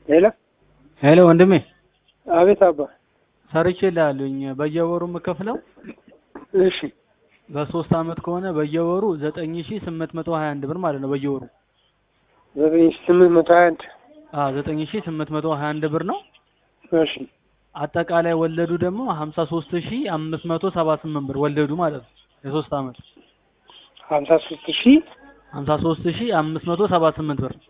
ሄሎ ሄሎ ወንድሜ አቤት አባ ሰርቼ ላሉኝ በየወሩ የምከፍለው እሺ በሶስት አመት ከሆነ በየወሩ ዘጠኝ ሺ ስምንት መቶ ሀያ አንድ ብር ማለት ነው በየወሩ ዘጠኝ ሺህ ስምንት መቶ ሀያ አንድ አ ዘጠኝ ሺ ስምንት መቶ ሀያ አንድ ብር ነው። እሺ አጠቃላይ ወለዱ ደግሞ ሀምሳ ሶስት ሺ አምስት መቶ ሰባ ስምንት ብር ወለዱ ማለት ነው የሶስት አመት ሀምሳ ሶስት ሺህ ሀምሳ ሶስት ሺ አምስት መቶ ሰባ ስምንት ብር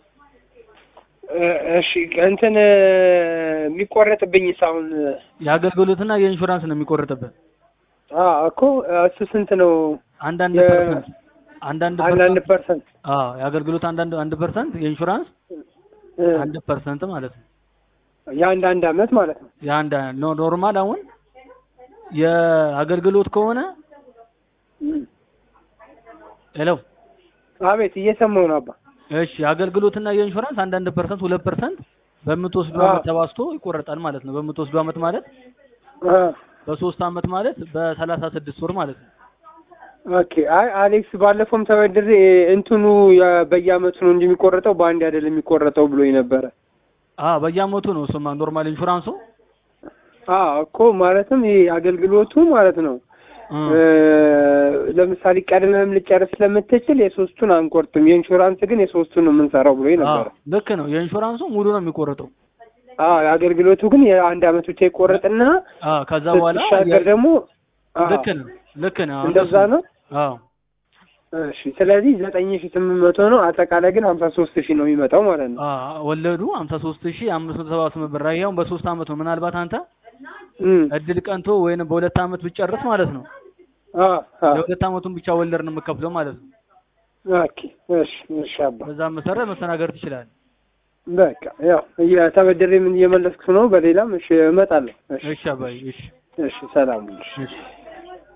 እሺ እንትን የሚቆረጥብኝስ አሁን የአገልግሎትና የኢንሹራንስ ነው የሚቆርጥበት አ እኮ እሱ ስንት ነው? አንዳንድ የ- ፐርሰንት አንዳንድ አንዳንድ ፐርሰንት ፐርሰንት አዎ የአገልግሎት አንዳንድ አንድ ፐርሰንት የኢንሹራንስ እ፣ አንድ ፐርሰንት ማለት ነው። የአንድ አንድ አመት ማለት ነው። የአንድ ኖ ኖርማል አሁን የአገልግሎት ከሆነ እም። ሄሎ አቤት እየሰማሁ ነው አባ። እሺ የአገልግሎትና የኢንሹራንስ አንዳንድ ፐርሰንት ሁለት ፐርሰንት በምትወስዱ አዎ። አመት ተባዝቶ ይቆረጣል ማለት ነው። በምትወስዱ አመት ማለት አ፣ በሶስት አመት ማለት በሰላሳ ስድስት ወር ማለት ነው። ኦኬ አይ አሌክስ ባለፈውም ተበድሬ እንትኑ የ- በየአመቱ ነው እንጂ የሚቆረጠው በአንድ አይደለም የሚቆረጠው ብሎኝ ነበረ። አ በየአመቱ ነው እሱማ ኖርማል ኢንሹራንሱ አ እኮ ማለትም ይሄ አገልግሎቱ ማለት ነው እ እ፣ ለምሳሌ ቀድመህም ልጨርስ ስለምትችል የሶስቱን አንቆርጥም፣ የኢንሹራንስ ግን የሶስቱን ነው የምንሰራው ብሎኝ አ ነበረ። ልክ ነው። የኢንሹራንሱ ሙሉ ነው የሚቆረጠው። አ የአገልግሎቱ ግን የአንድ አመት ብቻ ይቆረጥና አ ከዛ በኋላ ስትሻገር ደግሞ አ፣ ልክ ነው ልክ ነው እንደዛ ነው። አዎ እሺ ስለዚህ ዘጠኝ ሺህ ስምንት መቶ ነው አጠቃላይ ግን ሀምሳ ሶስት ሺህ ነው የሚመጣው ማለት ነው። አ ወለዱ 53578 ብር ያው በሶስት አመት ነው። ምናልባት አንተ እም፣ እድል ቀንቶ ወይንም በሁለት አመት ብጨርስ ማለት ነው አ አ ለሁለት አመቱን ብቻ ወለድ ነው የምከፍለው ማለት ነው። ኦኬ እሺ እሺ አባ በዛ መሰረት መስተናገር ትችላለህ። በቃ ያው እየተበደሬ ምን እየመለስኩ ነው። በሌላም እሺ እመጣለሁ። እሺ እሺ አባይ እሺ እሺ ሰላም ሁኑ። እሺ